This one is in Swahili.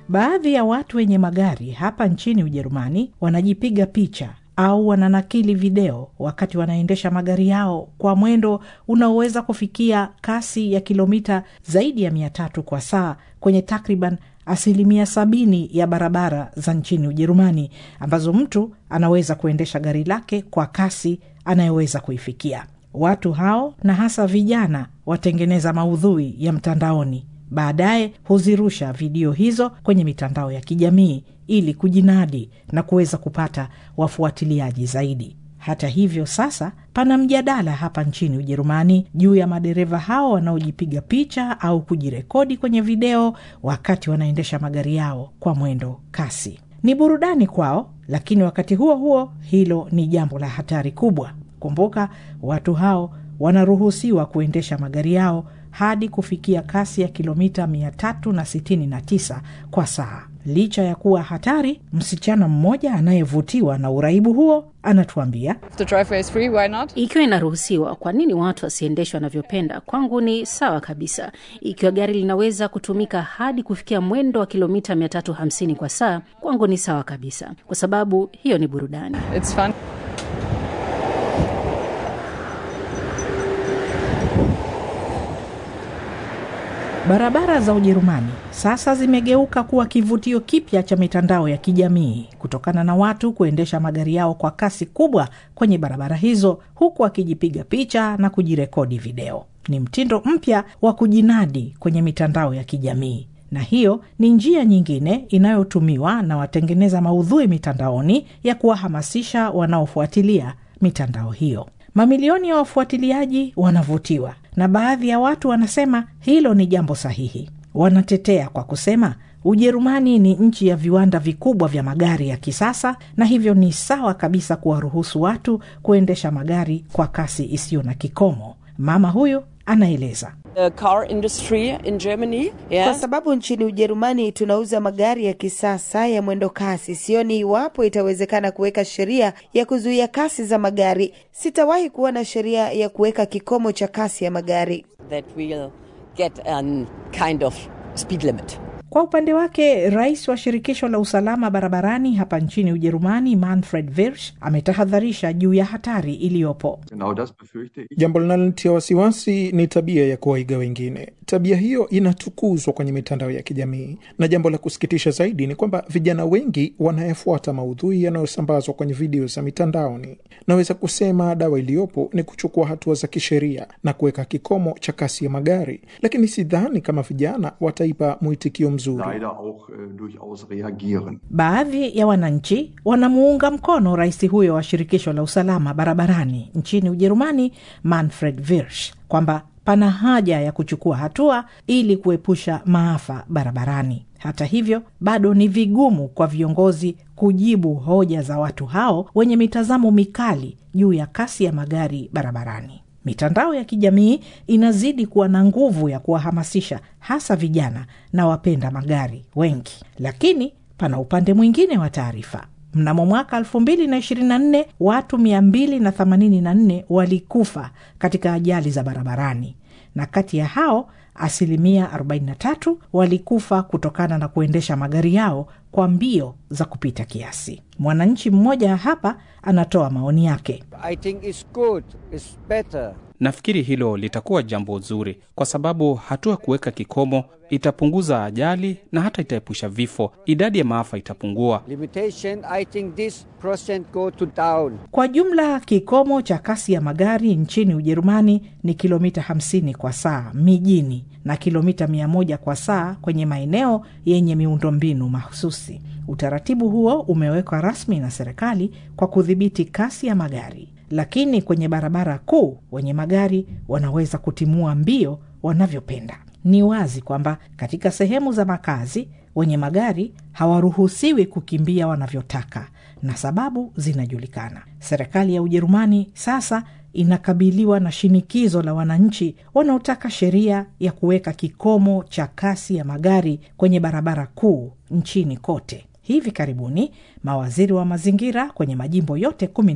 Baadhi ya watu wenye magari hapa nchini Ujerumani wanajipiga picha au wananakili video wakati wanaendesha magari yao kwa mwendo unaoweza kufikia kasi ya kilomita zaidi ya mia tatu kwa saa kwenye takriban asilimia sabini ya barabara za nchini Ujerumani ambazo mtu anaweza kuendesha gari lake kwa kasi anayoweza kuifikia. Watu hao na hasa vijana watengeneza maudhui ya mtandaoni, baadaye huzirusha video hizo kwenye mitandao ya kijamii ili kujinadi na kuweza kupata wafuatiliaji zaidi. Hata hivyo, sasa pana mjadala hapa nchini Ujerumani juu ya madereva hao wanaojipiga picha au kujirekodi kwenye video wakati wanaendesha magari yao kwa mwendo kasi. Ni burudani kwao, lakini wakati huo huo hilo ni jambo la hatari kubwa. Kumbuka, watu hao wanaruhusiwa kuendesha magari yao hadi kufikia kasi ya kilomita 369 kwa saa. Licha ya kuwa hatari, msichana mmoja anayevutiwa na uraibu huo anatuambia, The driveway is free, why not? Ikiwa inaruhusiwa, kwa nini watu wasiendeshwe wanavyopenda? Kwangu ni sawa kabisa. Ikiwa gari linaweza kutumika hadi kufikia mwendo wa kilomita 350 kwa saa, kwangu ni sawa kabisa, kwa sababu hiyo ni burudani. It's fun. Barabara za Ujerumani sasa zimegeuka kuwa kivutio kipya cha mitandao ya kijamii kutokana na watu kuendesha magari yao kwa kasi kubwa kwenye barabara hizo huku akijipiga picha na kujirekodi video. Ni mtindo mpya wa kujinadi kwenye mitandao ya kijamii, na hiyo ni njia nyingine inayotumiwa na watengeneza maudhui mitandaoni ya kuwahamasisha wanaofuatilia mitandao hiyo. Mamilioni ya wafuatiliaji wanavutiwa na baadhi ya watu wanasema hilo ni jambo sahihi. Wanatetea kwa kusema Ujerumani ni nchi ya viwanda vikubwa vya magari ya kisasa na hivyo ni sawa kabisa kuwaruhusu watu kuendesha magari kwa kasi isiyo na kikomo. Mama huyu anaeleza. The car industry in Germany, Kwa yeah. sababu nchini Ujerumani tunauza magari ya kisasa ya mwendo kasi, sioni iwapo itawezekana kuweka sheria ya kuzuia kasi za magari. Sitawahi kuona sheria ya kuweka kikomo cha kasi ya magari. that we'll get a kind of speed limit. Kwa upande wake rais wa shirikisho la usalama barabarani hapa nchini Ujerumani, Manfred Wirsch, ametahadharisha juu ya hatari iliyopo. Genau das befürchte ich. Jambo linalonitia wasiwasi ni tabia ya kuwaiga wengine. Tabia hiyo inatukuzwa kwenye mitandao ya kijamii, na jambo la kusikitisha zaidi ni kwamba vijana wengi wanayefuata maudhui yanayosambazwa kwenye video za mitandaoni. Naweza kusema dawa iliyopo ni kuchukua hatua za kisheria na kuweka kikomo cha kasi ya magari, lakini sidhani kama vijana wataipa mwitikio mzuri. Leider auch äh, durchaus reagieren. Baadhi ya wananchi wanamuunga mkono rais huyo wa shirikisho la usalama barabarani nchini Ujerumani, Manfred Wirsch, kwamba pana haja ya kuchukua hatua ili kuepusha maafa barabarani. Hata hivyo, bado ni vigumu kwa viongozi kujibu hoja za watu hao wenye mitazamo mikali juu ya kasi ya magari barabarani. Mitandao ya kijamii inazidi kuwa na nguvu ya kuwahamasisha hasa vijana na wapenda magari wengi, lakini pana upande mwingine wa taarifa. Mnamo mwaka 2024 watu 284 walikufa katika ajali za barabarani, na kati ya hao asilimia 43 walikufa kutokana na kuendesha magari yao kwa mbio za kupita kiasi. Mwananchi mmoja hapa anatoa maoni yake. I think it's good, it's better. Nafikiri hilo litakuwa jambo zuri, kwa sababu hatua ya kuweka kikomo itapunguza ajali na hata itaepusha vifo. Idadi ya maafa itapungua. Limitation, I think this percent go to down. Kwa jumla kikomo cha kasi ya magari nchini Ujerumani ni kilomita 50 kwa saa mijini na kilomita 100 kwa saa kwenye maeneo yenye miundombinu mahususi. Utaratibu huo umewekwa rasmi na serikali kwa kudhibiti kasi ya magari, lakini kwenye barabara kuu wenye magari wanaweza kutimua mbio wanavyopenda. Ni wazi kwamba katika sehemu za makazi wenye magari hawaruhusiwi kukimbia wanavyotaka na sababu zinajulikana. Serikali ya Ujerumani sasa inakabiliwa na shinikizo la wananchi wanaotaka sheria ya kuweka kikomo cha kasi ya magari kwenye barabara kuu nchini kote. Hivi karibuni mawaziri wa mazingira kwenye majimbo yote kumi